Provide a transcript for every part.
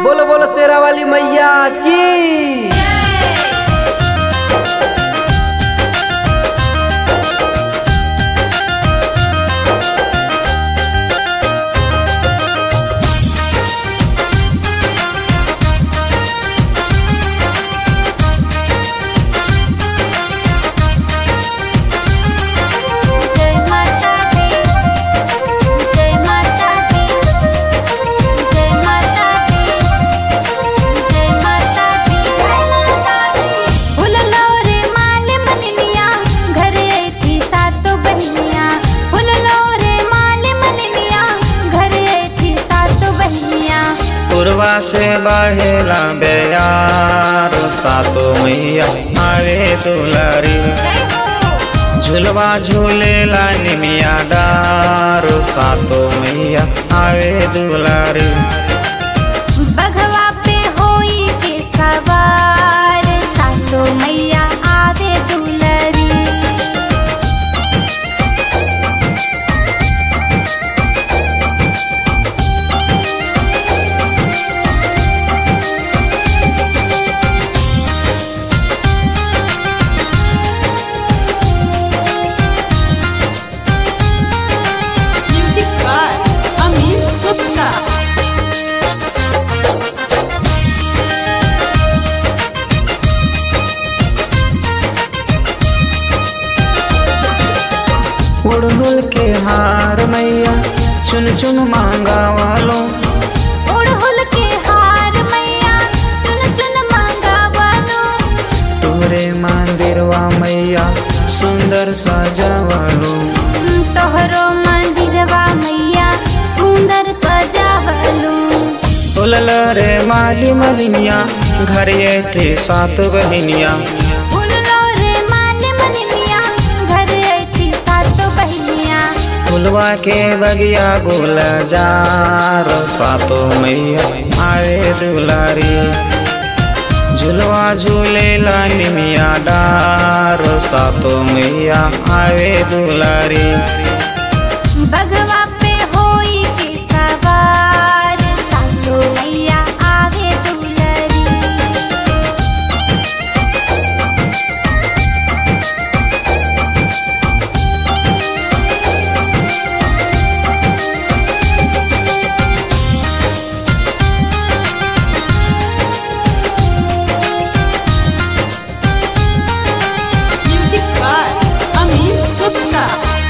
बोलो बोलो शेरा वाली मैया की जय माता दी जय माता दी जय माता दी जय माता दी जय माता दी फुललो रे माल मननिया घरे थी सातो बहनिया फुललो रे माल मननिया घरे थी सातो बहनिया पूर्वा से बहेला बेयार सातो मैया आवे दुलारी जय हो झुलवा झूलेला निमिया डार सातो मैया आवे दुलारी बघवा पे होई के सवार सातो मैया आवे दुलरी Music by Amin Gupta. उड़हुल के हार मैया चुन चुन मांगा वालो उड़हुल के हार मैया चुन चुन मांगा वालो तोरे मंदिरवा मैया सुंदर सजावालो तोहरो मंदिरवा मैया सुंदर सजावलो उलल रे माली मलिनिया घर ये थे सात बहनिया फूलो रे माले मननिया घर ऐठी सातो बहनिया फुलवा के बगिया गुल जार सातो मैया आवे दुलारी झुलवा झूलेला निमिया डार सातो मैया आवे दुलारी बघवा पे होई के सवार सातो मैया आवे दुलरी Music by Amin Gupta.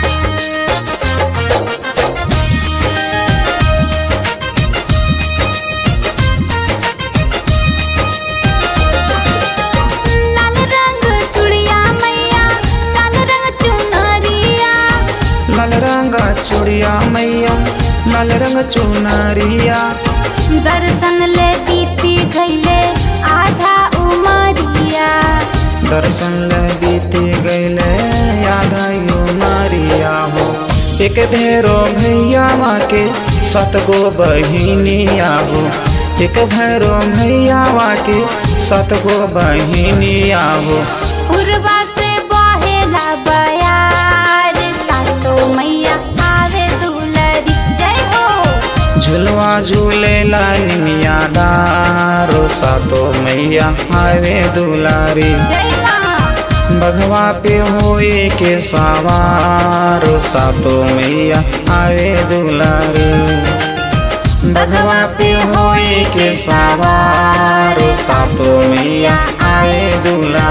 लाल रंग चुड़िया मैया लाल रंग चुनरिया लाल रंग चूड़िया मैया लाल रंग चुनरिया दर्शन ले बीती गईले आधा उमरिया दर्शन ले बीती गईले याद आयो मारिया हो एक भेरो भैया माँ के सतगो बहिनिया हो एक भैरो भैया माँ के सतगो बहिनिया हो उर्वा से बहेला बयार सातो मैया आवे दुलरी जय हो झुलवा झूलेला निमिया डारो सातो मैया आवे दुलारी जय माँ बघवा पे होए के सवार सातो मैया आवे दुलारी बघवा पे होए के सवार सातो मैया आवे दुलारी